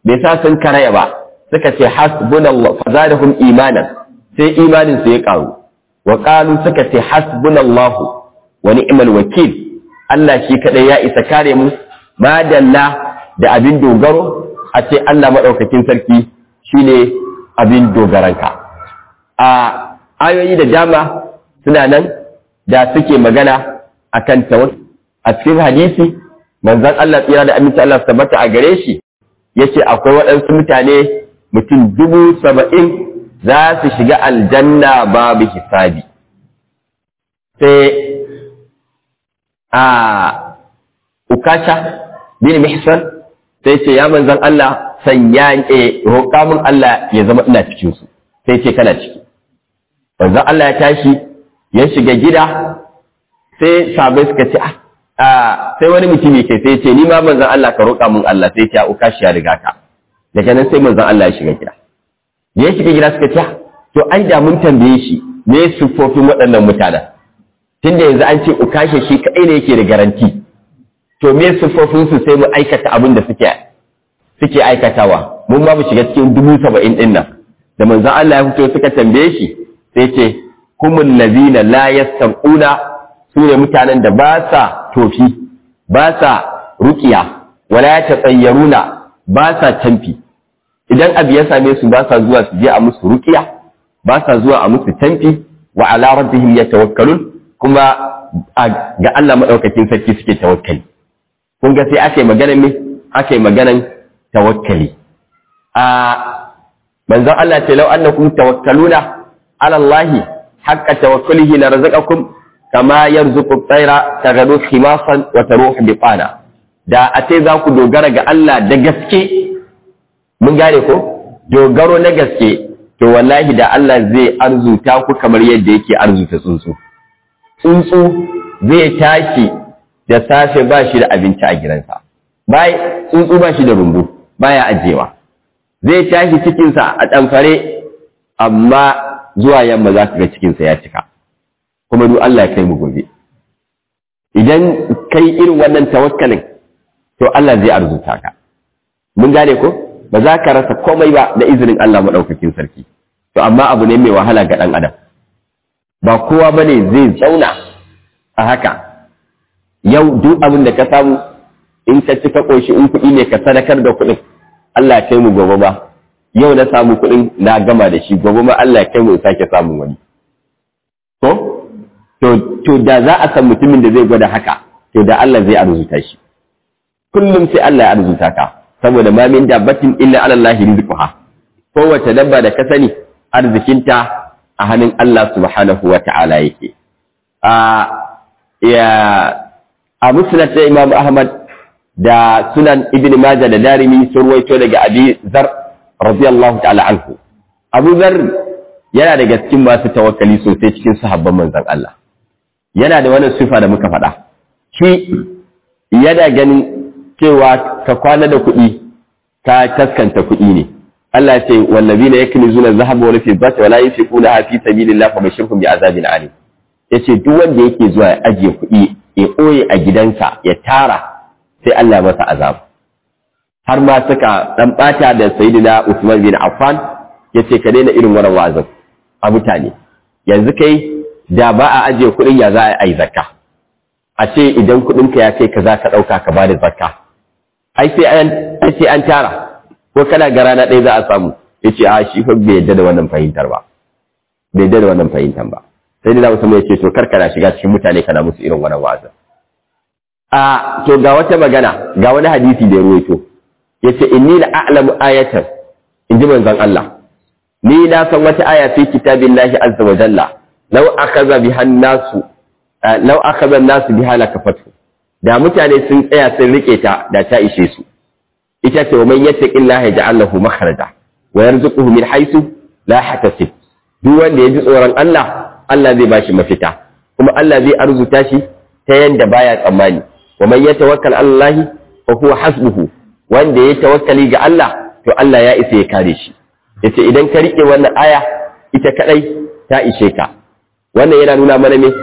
bai sa sun karaya ba suka ce hasbunallah fazadahum imanan sai imanin su ya karu wa qalu suka ce hasbunallahu wa ni'mal wakil Allah shi kadai ya isa kare mu madalla da abin dogaro a ce Allah madaukakin sarki shine abin dogaranka a ayoyi da dama suna nan da suke magana akan tawakkul a cikin hadisi manzon Allah tsira da aminci Allah tabbata a gare shi yace akwai waɗansu mutane mutum dubu saba'in za su shiga aljanna babu hisabi sai a ukasha bin mihsan sai ce ya manzan Allah sanya e roƙa min Allah ya zama ina cikin su sai ce kana ciki manzan Allah ya tashi ya shiga gida sai sabai suka ce ah sai wani mutumi ke sai ce ni ma manzan Allah ka roƙa min Allah sai ce ukashi ya riga ka daga nan sai manzon Allah ya shiga gida da ya shiga gida suka ce to ai da mun tambaye shi me siffofin waɗannan mutanen tunda yanzu an ce ukashe shi kaɗai ne yake da garanti to me siffofin su sai mu aikata abin da suke suke aikatawa mun ma mu shiga cikin dubu saba'in ɗin nan da manzon Allah ya fito suka tambaye shi sai ce humul lazina la yastaquna su ne mutanen da ba sa tofi ba sa ruqiya wala yatasayyaruna ba sa tamfi idan abu ya same su ba sa zuwa su je a musu rukiya ba sa zuwa a musu tamfi wa ala rabbihim yatawakkalun kuma ga Allah madaukakin sarki suke tawakkali kun ga sai aka yi maganar me aka yi maganar tawakkali a manzon Allah ce law annakum tawakkaluna ala Allah haqqa tawakkulihi la razaqakum kama yarzuqu at-tayra taghdu khimasan wa taruhu biqana da a ce za ku dogara ga Allah da gaske mun gane ko dogaro na gaske to wallahi da Allah zai arzuta ku kamar yadda yake arzuta tsuntsu tsuntsu zai tashi da safe ba shi da abinci a gidansa bai tsuntsu ba shi da rumbu baya ajewa zai tashi cikinsa a ɗamfare amma zuwa yamma za ka ga cikinsa ya cika kuma duk Allah ya kai mu gobe idan kai irin wannan tawakkalin to Allah zai arzuta ka mun gane ko ba za ka rasa komai ba da izinin Allah maɗaukakin sarki to amma abu ne mai wahala ga ɗan adam ba kowa ba ne zai zauna a haka yau duk abin da ka samu in ka ci ka ƙoshi in kuɗi ne ka sadakar da kuɗin Allah kai mu gobe ba yau na samu kuɗin na gama da shi gobe ma Allah kai mu in sake samun wani ko to to da za a san mutumin da zai gwada haka to da Allah zai arzuta shi kullum sai Allah ya arzuta ka saboda ma min dabbatin illa ala Allah rizquha kowace dabba da ka sani arzikinta a hannun Allah subhanahu wa ta'ala yake a ya a musnad da Imam Ahmad da sunan Ibn Majah da Darimi sun ruwaito daga Abi Zar radiyallahu ta'ala anhu Abu Zar yana daga cikin masu tawakkali sosai cikin sahabban manzon Allah yana da wannan sifa da muka faɗa shi yana ganin cewa ka kwana da kuɗi ka taskanta kuɗi ne Allah ce wallazina yaknizuna adh-dhahaba wal fiddata wala yunfiquna fi sabilillahi fabashshirhum bi'azabin alim yace duk wanda yake zuwa ya ajiye kuɗi ya ɓoye a gidansa ya tara sai Allah masa azab har ma suka dan bata da sayyidina Usman bin Affan yace ka daina irin wannan wa'azin a mutane yanzu kai da ba a ajiye kuɗin ya za a yi zakka a ce idan kuɗinka ya kai ka za ka ɗauka ka ba da zakka ai sai an sai an tara ko kana ga rana ɗaya za a samu yace a shi fa bai yadda da wannan fahimtar ba bai yadda da wannan fahimtar ba sai da Usman yace to kar kana shiga cikin mutane kana musu irin wannan wa'azin a to ga wata magana ga wani hadisi da ya ruwaito yace inni la a'lamu ayatan inji manzon Allah ni na san wata aya fi kitabillahi azza wa jalla law akhadha biha an-nasu law akhadha an-nasu biha lakafatu da mutane sun tsaya sun rike ta da ta ishe su ita ce wa man yattaqillaha yaj'al lahu makhraja wa yarzuquhu min haythu la yahtasib duk wanda ya ji tsoron Allah Allah zai bashi mafita kuma Allah zai arzuta shi ta yanda baya tsammani wa man yatawakkal ala Allah fa huwa hasbuhu wanda ya tawakkali ga Allah to Allah ya isa ya kare shi yace idan ka rike wannan aya ita kadai ta ishe ka wannan yana nuna mana me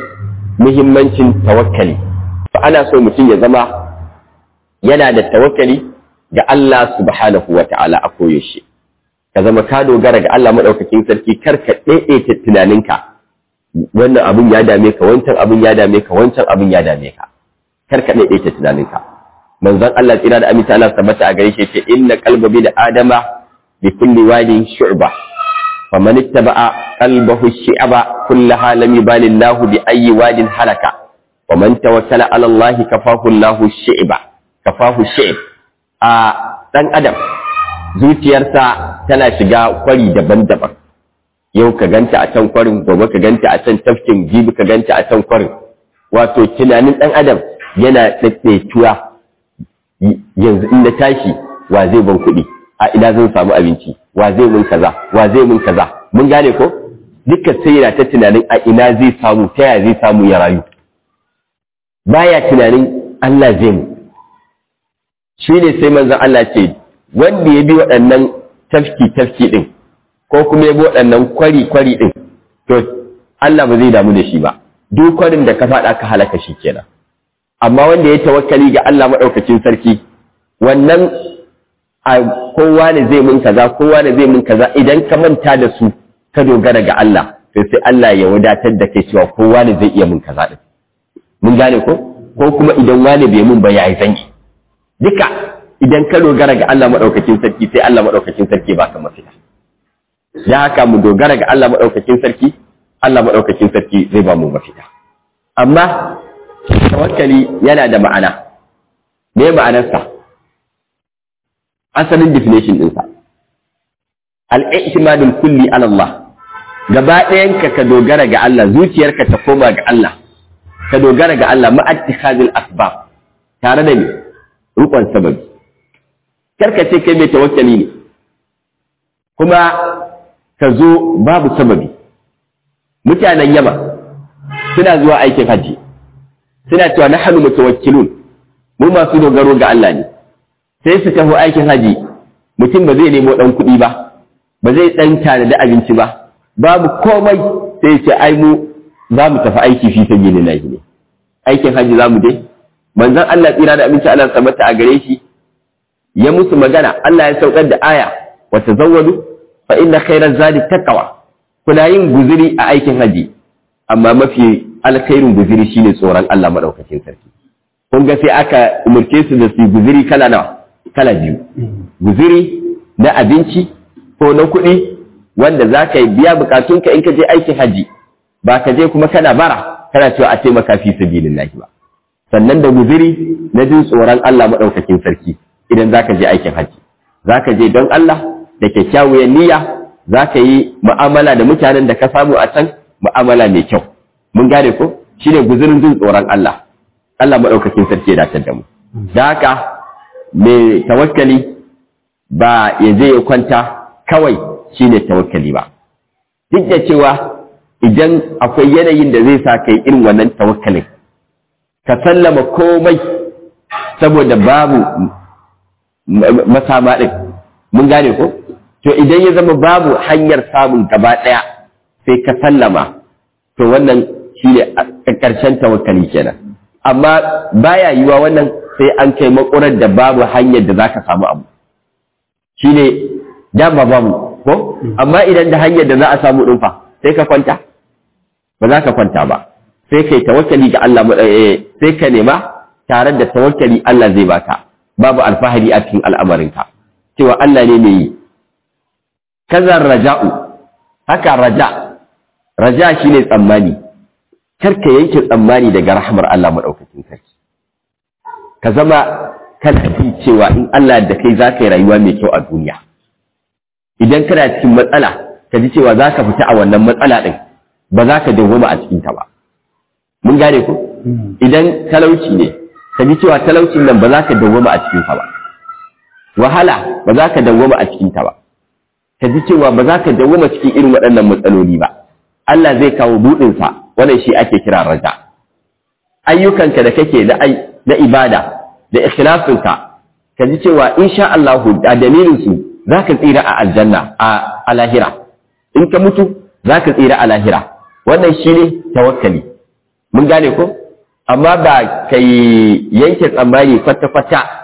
muhimmancin tawakkali fa ana so mutum ya zama yana da tawakkali ga Allah subhanahu wa ta'ala a koyaushe ka zama ka dogara ga Allah maɗaukakin sarki kar ka ɗaiɗaita tunaninka wannan abin ya dame ka wancan abin ya dame ka wancan abin ya dame ka kar ka ɗaiɗaita tunaninka manzon Allah tsira da aminta Allah tabbata a gare shi ce inna qalba bi da adama bi kulli wadin shu'ba faman ittaba'a qalbahu shi'aba kullaha lam yubali Allah bi ayyi wadin halaka ومن توكل على الله كفاه الله الشعب كفاه الشعب a dan adam zuciyarsa tana shiga kwari daban-daban yau ka ganta a can kwarin gobe ka ganta a can tafkin jibi ka ganta a can kwarin wato tunanin dan adam yana tsaitsaituwa yanzu in na tashi wa zai ban kuɗi a ina zan samu abinci wa zai mun kaza wa zai mun kaza mun gane ko dukkan sai yana ta tunanin a ina zai samu ta yaya zai samu ya rayu baya tunanin Allah zai mu shi ne sai manzon Allah ce wanda ya bi waɗannan tafki-tafki ɗin ko kuma ya bi waɗannan kwari-kwari ɗin to Allah ba zai damu da shi ba duk kwarin da ka faɗa ka halaka shi kenan amma wanda ya tawakkali ga Allah maɗaukacin sarki wannan a kowa ne zai mun kaza kowa ne zai mun kaza idan ka manta da su ka dogara ga Allah to sai Allah ya wadatar da kai cewa kowa ne zai iya mun kaza din mun gane ko ko kuma idan wani bai mun ba yayi zangi duka idan ka dogara ga Allah madaukakin sarki sai Allah madaukakin sarki baka mafita ya haka mu dogara ga Allah madaukakin sarki Allah madaukakin sarki zai ba mu mafita amma tawakkali yana da ma'ana me ma'anarsa asalin definition ɗinsa al-i'timadul kulli ala Allah gaba ɗayanka ka dogara ga Allah zuciyarka ta koma ga Allah ka dogara ga Allah ma'attikhadul asbab tare da ni rukun sababi karka ce kai mai tawakkali ne kuma ka zo babu sababi mutanen yama suna zuwa aikin haji suna cewa na hannu mutawakkilun mu masu dogaro ga Allah ne sai su tafi aikin haji mutum ba zai nemo dan kuɗi ba ba zai dan tanadi abinci ba babu komai sai ce ai mu za mu tafi aiki fi sabilillahi ne aikin haji za mu dai manzon Allah tsira da abinci Allah tabbata a gare shi ya musu magana Allah ya saukar da aya wa tazawwadu fa inna khairaz zadi taqwa kuna yin guzuri a aikin haji amma mafi alkhairin guzuri shine tsoron Allah madaukakin sarki kun ga sai aka umurce su da su guzuri kala nawa kala biyu guzuri na abinci ko na kuɗi wanda za ka biya bukatunka in ka je aikin haji ba ka je kuma kana bara kana cewa a taimaka fi sabilillahi ba sannan da guziri na jin tsoron Allah maɗaukakin sarki idan za ka je aikin hajji za ka je don Allah da kyakkyawar niyya za ka yi mu'amala da mutanen da ka samu a can mu'amala mai kyau mun gane ko shine guzirin jin tsoron Allah Allah maɗaukakin sarki ya dace da mu da haka mai tawakkali ba ya je ya kwanta kawai shine tawakkali ba duk da cewa idan akwai yanayin da zai sa kai irin wannan tawakkalin ka sallama komai saboda babu masama ɗin mun gane ko to idan ya zama babu hanyar samun gaba ɗaya sai ka sallama to wannan shi ne ƙarshen tawakkali kenan amma baya yiwa wannan sai an kai makurar da babu hanyar da za ka samu abu shi ne dama babu ko amma idan da hanyar da za a samu ɗin fa sai ka kwanta ba za ka kwanta ba sai kai tawakkali ga Allah sai ka nema tare da tawakkali Allah zai baka babu alfahari a cikin al'amarinka cewa Allah ne mai yi kazan raja'u haka raja raja shine tsammani kar ka yanke tsammani daga rahmar Allah madaukakin sarki ka zama kana ji cewa in Allah da kai za ka yi rayuwa mai kyau a duniya idan kana cikin matsala ka ji cewa za ka fita a wannan matsala ɗin ba za ka dawwama a cikinta ba mun gane ku idan talauci ne ka ji cewa talaucin nan ba za ka dawwama a cikinsa ba wahala ba za ka dawwama a cikinta ba ka ji cewa ba za ka dawwama cikin irin waɗannan matsaloli ba Allah zai kawo buɗinsa wannan shi ake kira raja ayyukanka da kake na ibada da ikhlasinka ka ji cewa insha Allah da dalilin su za ka tsira a aljanna a lahira in ka mutu za ka tsira a lahira wannan shi ne tawakkali mun gane ko amma ba ka yi yanke tsammani kwata-kwata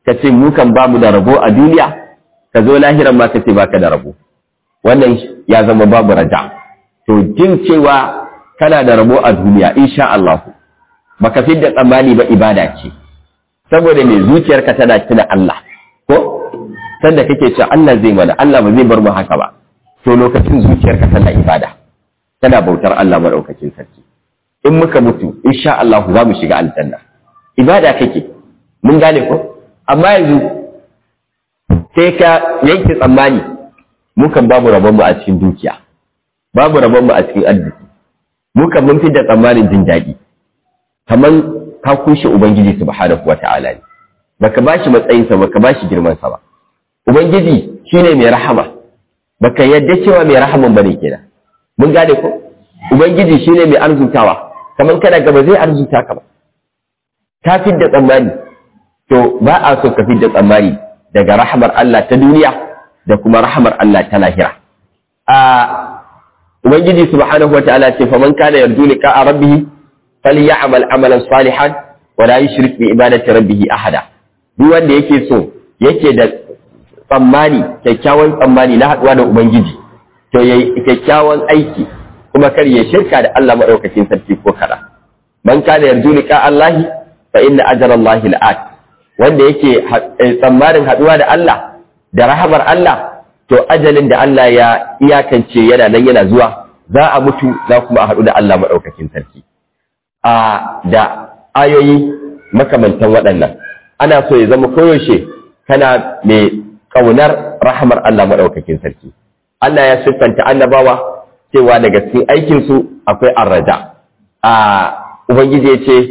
ka ce mu kan ba mu da rabo a duniya ka zo lahiran ma ka ce baka da rabo wannan ya zama babu raja to jin cewa kana da rabo a duniya insha Allah baka fi da tsammani ba ibada ce saboda me zuciyarka tana tuna Allah ko sanda kake cewa Allah zai mana Allah ba zai bar mu haka ba to lokacin zuciyarka tana ibada tana bautar Allah madaukakin sarki in muka mutu insha Allah za mu shiga aljanna ibada kake mun gane ko amma yanzu sai ka yanke tsammani mukan babu rabon mu a cikin dukiya babu rabon mu a cikin arziki mukan mun fi da tsammanin jin daɗi kamar ka kushe ubangiji subhanahu wata'ala ne baka bashi matsayinsa baka bashi girmansa ba ubangiji shine mai rahama baka yadda cewa mai rahaman bane kenan mun gane ko ubangiji shine mai arzutawa kamar kana gaba zai arzuta ka ba ta fidda tsammani to ba a so ka fidda tsammani daga rahamar Allah ta duniya da kuma rahamar Allah ta lahira a ubangiji subhanahu wataala ce faman kana yarju liqa'a rabbih falya'mal amalan salihan wa la yushrik bi ibadati rabbih ahada duk wanda yake so yake da tsammani kyakkyawan tsammani na haduwa da ubangiji to yayi kyakkyawan aiki kuma kar ya shirka da Allah madaukakin sarki ko kada man kana yarju liqa Allah fa inna ajra Allah la'at wanda yake tsammanin haduwa da Allah da rahamar Allah to ajalin da Allah ya iyakance yana nan yana zuwa za a mutu za kuma a haɗu da Allah madaukakin sarki a da ayoyi makamantan waɗannan ana so ya zama koyaushe kana mai ƙaunar rahamar Allah maɗaukakin sarki Allah ya siffanta annabawa cewa daga cikin aikinsu akwai arraja a ubangiji ya ce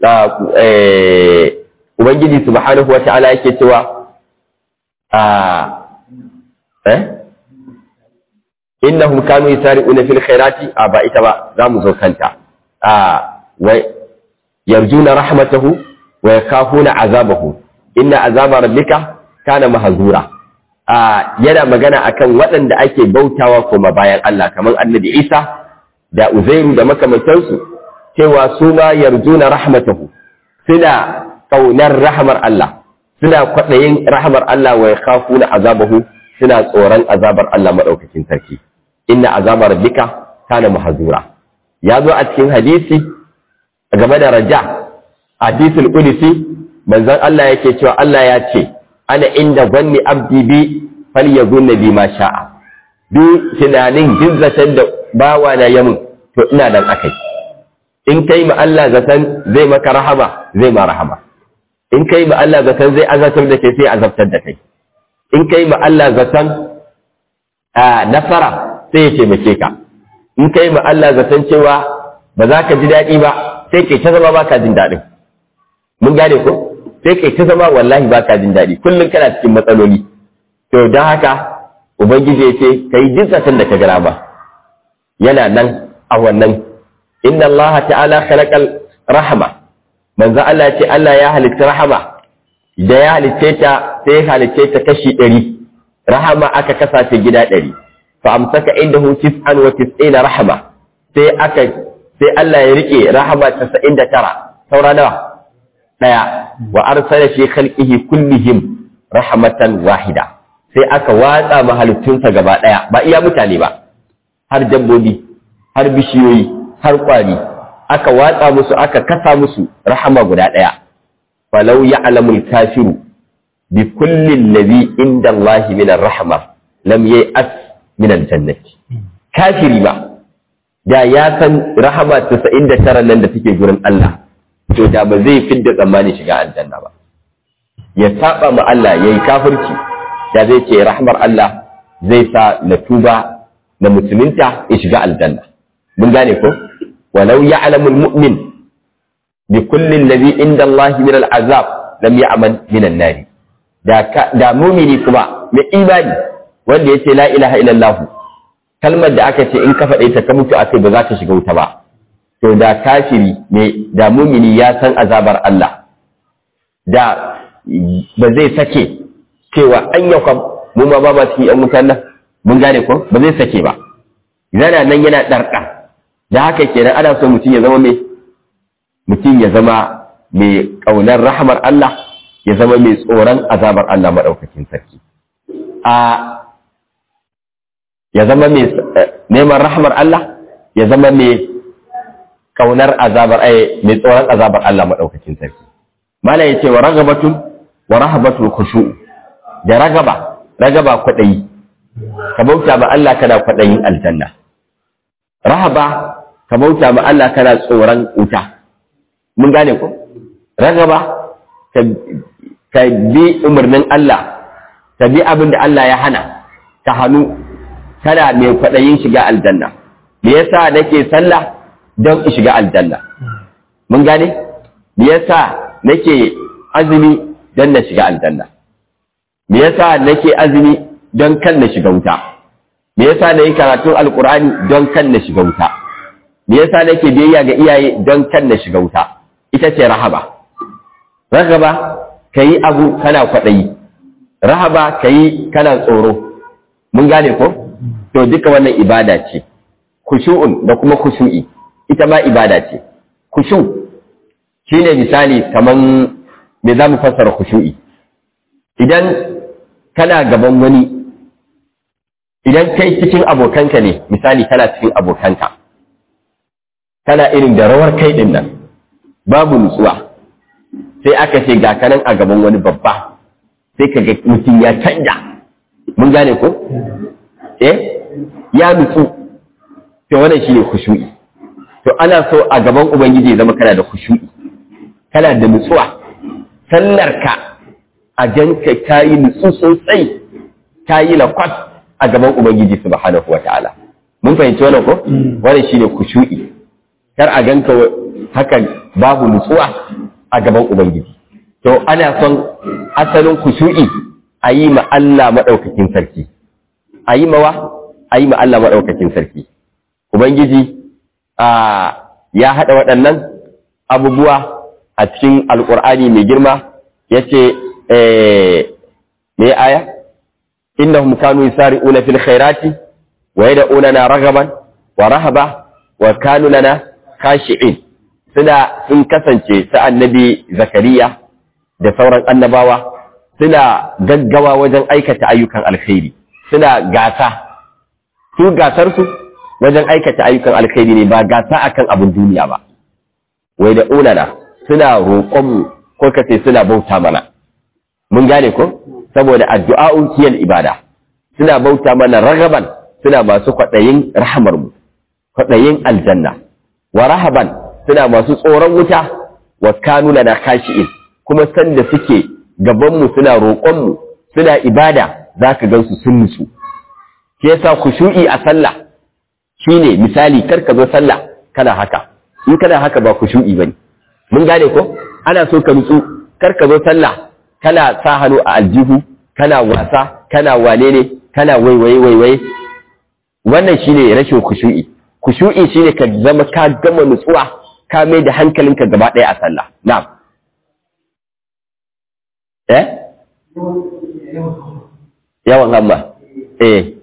ubangiji subhanahu wa ta'ala yake cewa a eh innahum kanu yasari'una fil khairati a ba ita ba za mu zo kanta a wa yarjuna rahmatahu wa yakafuna azabahu inna azaba rabbika kana mahzura a yana magana akan waɗanda ake bautawa kuma bayan Allah kamar annabi Isa da Uzairu da makamantansu cewa su ma yarjuna rahmatahu suna kaunar rahmar Allah suna kwaɗayin rahmar Allah wa yakhafuna azabahu suna tsoron azabar Allah madaukakin sarki inna azaba rabbika kana mahzura ya zo a cikin hadisi game da raja hadisul qudsi manzon Allah yake cewa Allah ya ce ana inda zanni abdi bi falyazunna bi ma sha'a duk tunanin duk zaton da bawa na yamin to ina nan akai in kai ma Allah zaton zai maka rahama zai ma rahama in kai ma Allah zaton zai azabtar da kai sai azabtar da kai in kai ma Allah zaton a nasara sai ya taimake ka in kai ma Allah zaton cewa ba za ka ji daɗi ba sai kai ta zama ba ka jin daɗin mun gane ko sai kai ta zama wallahi ba ka jin daɗi kullum kana cikin matsaloli to don haka ubangiji ya ce ka yi jin zaton da ka gara ba yana nan a wannan inna Allah ta'ala khalaqal rahama manzo Allah ce Allah ya halitta rahama da ya halitta ta sai ya halitta ta kashi ɗari rahama aka kasa ta gida ɗari fa amsaka indahu tis'an wa tis'ina rahama sai aka sai Allah ya rike rahama 99 saura nawa daya wa arsala fi khalqihi kullihim rahmatan wahida sai aka watsa mahalittunsa gaba daya ba iya mutane ba har dabbobi har bishiyoyi har kwari aka watsa musu aka kasa musu rahama guda daya falau ya'lamul kafiru bi kulli alladhi inda Allah min ar-rahma lam ya'as min al-jannati kafiri ba da ya san rahama 99 nan da take gurin Allah to da ba zai fidda tsammani shiga aljanna ba ya saba ma Allah yayi kafirci da zai ce rahmar Allah zai sa na tuba na musulunta ya shiga aljanna mun gane ko walau ya'lamu almu'min bi kulli alladhi inda Allah min al'azab lam ya'mal min an-nar da da mu'mini kuma mai imani wanda yace la ilaha illallah kalmar da aka ce in ka faɗe ta ka mutu akai ba za ka shiga wuta ba to da kafiri mai da mumini ya san azabar Allah da ba zai sake cewa an yau kam mu ma ba ma cikin yan wutan nan mun gane ko ba zai sake ba yana nan yana ɗarɗa da haka kenan ana so mutum ya zama mai mutum ya zama mai ƙaunar rahamar Allah ya zama mai tsoron azabar Allah maɗaukakin sarki a ya zama mai neman rahmar Allah ya zama mai kaunar azabar ai mai tsoron azabar Allah maɗaukakin sarki mala ya ce wa ragabatun wa rahabatul khushu da ragaba ragaba kwaɗayi ka bauta ma Allah kana kwaɗayin aljanna rahaba ka bauta ma Allah kana tsoron wuta mun gane ko ragaba ka bi umarnin Allah ka bi abin da Allah ya hana ka hannu kana mai kwaɗayin shiga aljanna me yasa nake sallah don in shiga aljanna mun gane me yasa nake azumi don na shiga aljanna me yasa nake azumi don kan na shiga wuta me yasa na yi karatun alkur'ani don kan na shiga wuta me yasa nake biyayya ga iyaye don kan na shiga wuta ita ce rahaba rahaba ka yi abu kana kwaɗayi rahaba ka yi kana tsoro mun gane ko to duka wannan ibada ce kushu'un da kuma kushu'i ita ma ibada ce kushu shine misali kaman me za mu fassara kushu'i idan kana gaban wani idan kai cikin abokanka ne misali kana cikin abokanka kana irin da rawar kai din nan babu nutsuwa sai aka ce ga kanan a gaban wani babba sai ka ga mutum ya canja mun gane ko eh ya nutsu to wannan shine khushu'i to ana so a gaban ubangiji ya zama kana da khushu'i kana da nutsuwa sallarka a janka kayi nutsu sosai kayi lakwas a gaban ubangiji subhanahu wataala mun fahimci wannan ko wannan shine khushu'i kar a ganka haka babu nutsuwa a gaban ubangiji to ana son asalin khushu'i a yi ma Allah madaukakin sarki a yi mawa a yi ma Allah madaukakin sarki ubangiji a ya haɗa waɗannan abubuwa a cikin alƙur'ani mai girma ya ce me aya innahum kanu yusari'una fil khairati wa yad'unana ragaban wa rahaba wa kanu lana khashi'in suna sun kasance ta annabi zakariya da sauran annabawa suna gaggawa wajen aikata ayyukan alkhairi suna gasa su gasar su wajen aikata ayyukan alkhairi ne ba gasa akan abin duniya ba wai da unana suna roƙon mu ko kace suna bauta mana mun gane ko saboda addu'a'un kiyal ibada suna bauta mana ragaban suna masu kwaɗayin rahamar mu kwaɗayin aljanna wa rahaban suna masu tsoron wuta wa kanu lana khashi'in kuma sanda suke gaban mu suna roƙon mu suna ibada zaka gansu sun nutsu ke yasa khushu'i a sallah shine misali kar ka zo sallah kana haka in kana haka ba khushu'i bane mun gane ko ana so ka nutsu kar ka zo sallah kana sa hannu a aljihu kana wasa kana wane ne kana waiwaye waiwaye wannan shine rashin khushu'i khushu'i shine ka zama ka gama nutsuwa ka mai da hankalinka gaba ɗaya a sallah na'am eh yawan hamma eh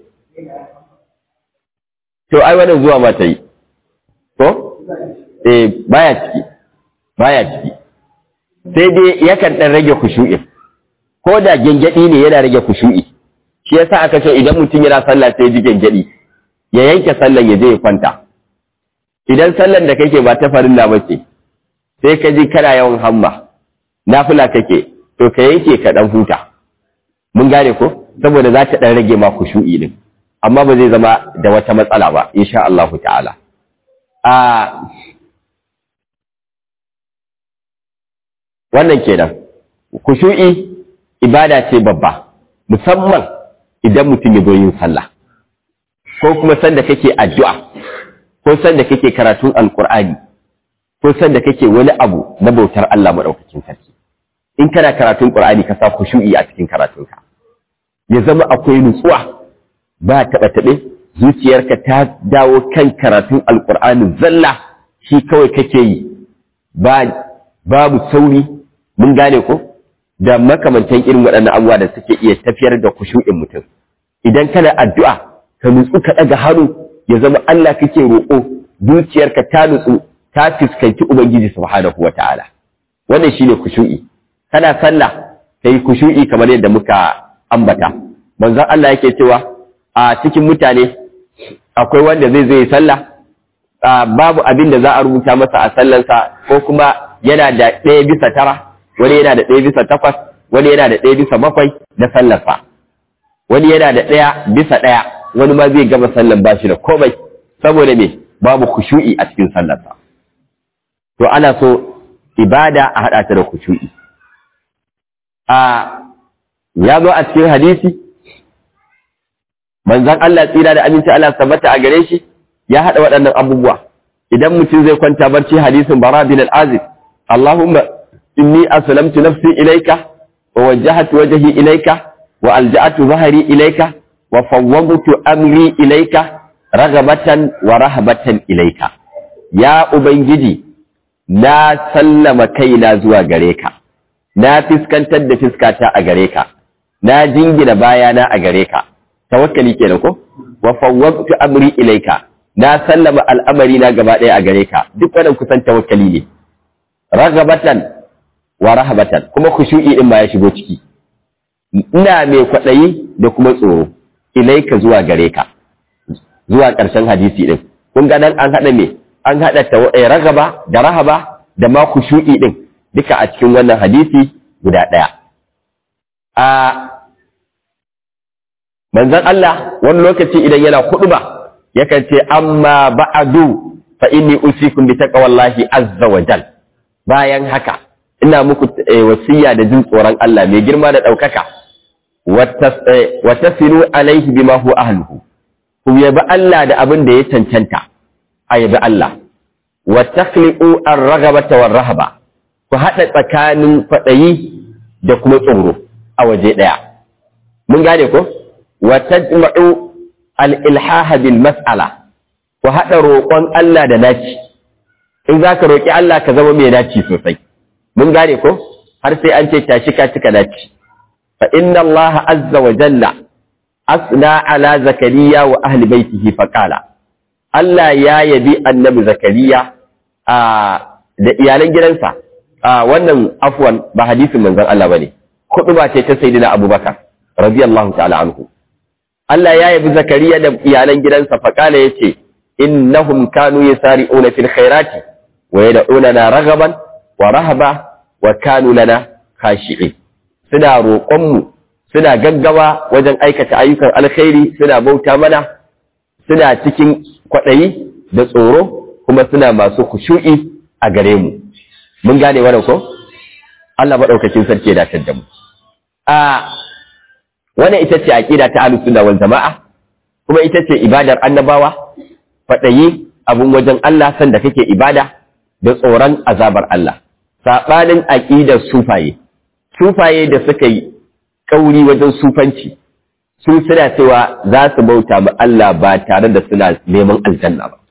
to ai wannan zuwa ma ta yi ko eh baya ciki baya ciki sai dai yakan dan rage khushu'i ko da gengedi ne yana rage khushu'i shi yasa aka ce idan mutum yana sallah sai ji gengedi ya yanke sallan ya je ya kwanta idan sallan da kake ba ta farilla ba ce sai ka ji kana yawan hamma nafila kake to ka yanke ka dan huta mun gane ko saboda za ta dan rage ma khushu'i din amma ba zai zama da wata matsala ba insha Allah ta'ala a wannan kenan kushu'i ibada ce babba musamman idan mutum ya zo yin sallah ko kuma sanda kake addu'a ko sanda kake karatun alkur'ani ko sanda kake wani abu na bautar Allah madaukakin sarki in kana karatun qur'ani ka sa kushu'i a cikin karatunka ya zama akwai nutsuwa ba taɓa taɓe zuciyarka ta dawo kan karatun alkur'ani zalla shi kawai kake yi ba babu sauri mun gane ko da makamantan irin waɗannan abubuwa da suke iya tafiyar da kushu'in mutum idan kana addu'a ka nutsu ka ɗaga hannu ya zama Allah kake roƙo zuciyarka ta nutsu ta fuskanci ubangiji subhanahu wata'ala wannan shine kushu'i kana sallah kai kushu'i kamar yadda muka ambata manzon Allah yake cewa a cikin mutane akwai wanda zai zai sallah babu abin da za a rubuta masa a sallansa ko kuma yana da ɗaya bisa tara wani yana da ɗaya bisa takwas wani yana da ɗaya bisa bakwai na sallarsa wani yana da ɗaya bisa ɗaya wani ma zai gama sallan ba shi da komai saboda me babu khushu'i a cikin sallarsa to ana so ibada a haɗa ta da khushu'i a ya zo a cikin hadisi manzon Allah tsira da aminci Allah tabbata a gare shi ya haɗa waɗannan abubuwa idan mutum zai kwanta barci hadisin bara bin al-azib Allahumma inni aslamtu nafsi ilayka wa wajjahtu wajhi ilayka wa alja'atu dhahri ilayka wa fawwadtu amri ilayka ragabatan wa rahabatan ilayka ya ubangiji na sallama kaina zuwa gare ka na fiskantar da fiskata a gare ka na jingina bayana a gare ka tawakkali kenan ko wa fawwadtu amri ilayka na sallama al'amari na gaba ɗaya a gare ka duk wannan kusan tawakkali ne ragabatan wa rahabatan kuma khushu'i din ma ya shigo ciki ina mai kwaɗayi da kuma tsoro ilaika zuwa gare ka zuwa ƙarshen hadisi din kun ga nan an haɗa me an haɗa ragaba da rahaba da ma khushu'i din duka a cikin wannan hadisi guda ɗaya a manzon Allah wani lokaci idan yana ba yakan ce amma ba'adu fa inni usikum bi taqwallahi azza wa jal bayan haka ina muku wasiya da jin tsoron Allah mai girma da ɗaukaka wa tasilu alaihi bima huwa ahluhu ku yabi Allah da abin da ya cancanta a yabi Allah wa takhliqu ar-raghabata war-rahaba ku hada tsakanin fadayi da kuma tsoro a waje daya mun gane ko wa tajma'u al-ilhaha bil mas'ala ku hada roƙon Allah da naci in zaka roƙi Allah ka zama mai naci sosai mun gane ko har sai an ce tashi ka cika naci fa inna Allah azza wa jalla asna ala zakariya wa ahli baitihi fa qala Allah ya yabi annabi zakariya a da iyalan gidansa a wannan afwan ba hadisin manzon Allah bane ba ce ta sayyidina Abubakar radiyallahu ta'ala anhu Allah ya yabi zakariya da iyalan gidansa fa qala yace innahum kanu yasari'una fil khairati wa yad'unana raghaban wa rahaba wa kanu lana khashi'in suna roƙonmu suna gaggawa wajen aikata ayyukan alkhairi suna bauta mana suna cikin kwaɗayi da tsoro kuma suna masu kushu'i a gare mu mun gane wannan ko Allah maɗaukakin sarki ya datar da mu a wannan ita ce aqida ta ahlus sunna wal jama'a kuma ita ce ibadar annabawa kwaɗayi abun wajen Allah sanda kake ibada da tsoron azabar Allah saɓanin aƙidar sufaye sufaye da suka yi kauri wajen sufanci su suna cewa za su bauta ma Allah ba tare da suna neman aljanna ba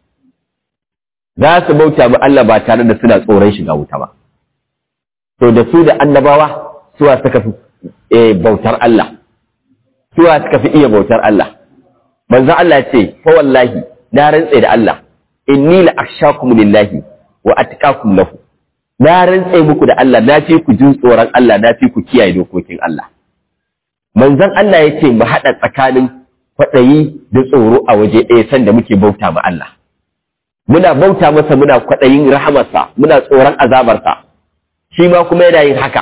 za su bauta ma Allah ba tare da suna tsoron shiga wuta ba to da su da annabawa suwa suka fi bautar Allah suwa suka fi iya bautar Allah manzo Allah ce fa wallahi na rantse da Allah inni la akhshakum lillahi wa atqakum lahu na rantse muku da Allah na fi ku jin tsoron Allah na fi ku kiyaye dokokin Allah manzon Allah ya ce mu haɗa tsakanin kwaɗayi da tsoro a waje ɗaya sanda muke bauta ma Allah muna bauta masa muna kwaɗayin rahamarsa muna tsoron azabarsa shi ma kuma yana yin haka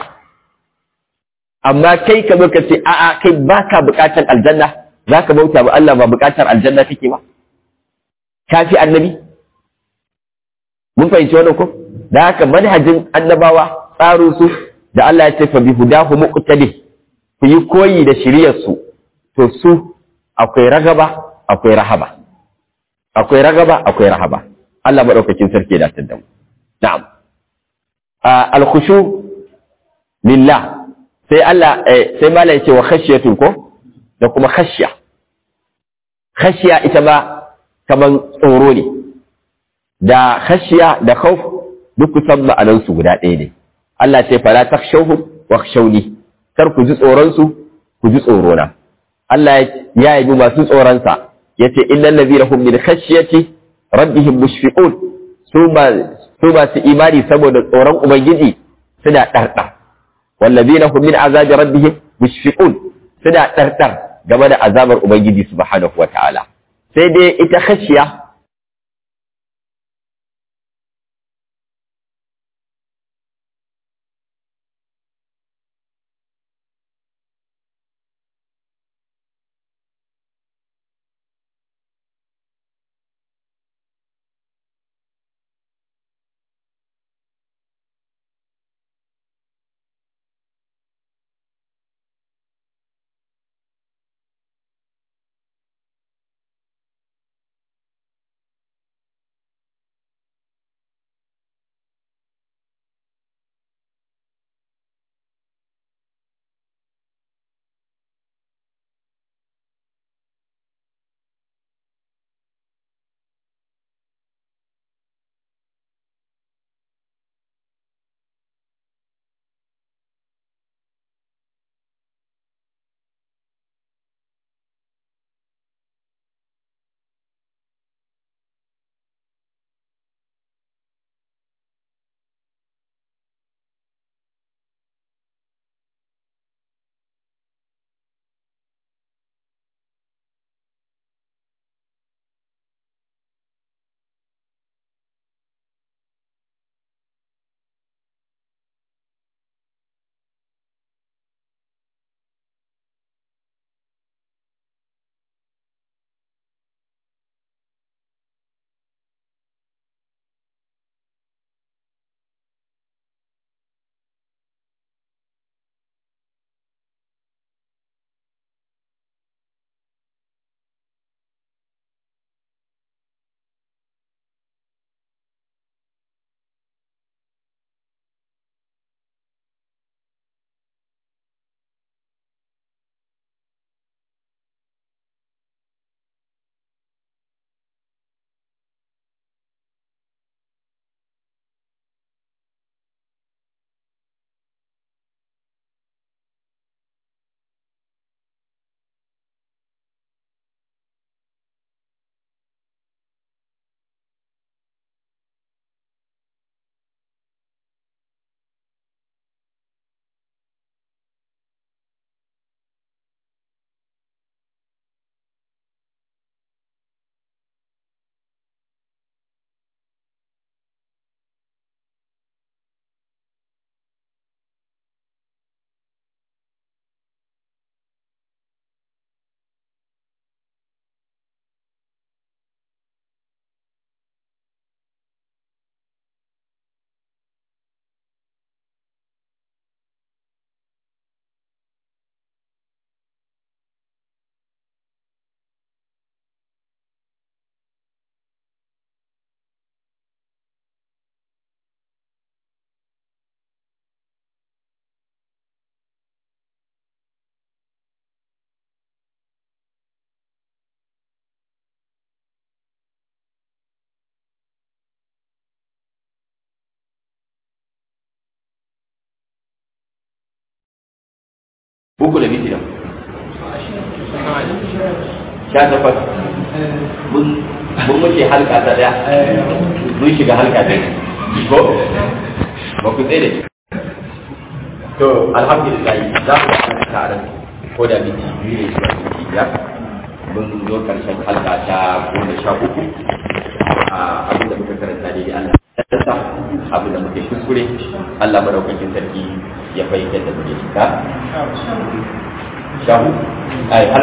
amma kai ka ka ce a'a kai baka buƙatar aljanna za ka bauta ma Allah ba buƙatar aljanna kake ba ka fi annabi mun fahimci wannan ko da haka manhajin annabawa tsarin su da Allah ya ce fa bi hudahu muqtadi ku yi koyi da shiryarsu to su akwai ragaba akwai rahaba akwai ragaba akwai rahaba Allah madaukakin sarki da tadda mu na'am al-khushu lillah sai Allah sai mala yace wa khashiyatun ko da kuma khashiya khashiya ita ba kaman tsoro ne da khashiya da khawf duk kusan ma'anansu guda ɗaya ne Allah ce fala takhshawhum wakhshawni kar ku ji tsoronsu ku ji tsorona Allah ya yabi masu tsoronsa ya ce illal ladina hum min khashyati rabbihim mushfiqun su ma su masu imani saboda tsoron ubangiji suna ɗarɗa wallazina hum min azabi rabbihim mushfiqun suna ɗarɗar game da azabar ubangiji subhanahu wataala sai dai ita khashiya uku da miti da sha takwas mun wuce halka ta daya mun shiga halka ta ko ba ku tsaye da shi to alhamdulillah za mu yi tare ko da miti biyu ne zuwa miti biyar mun zo karshen halka ta goma sha uku abinda muka karanta ne Allah ya abin da muke kuskure Allah madaukakin sarki ya fahimtar da muke shiga shahu ai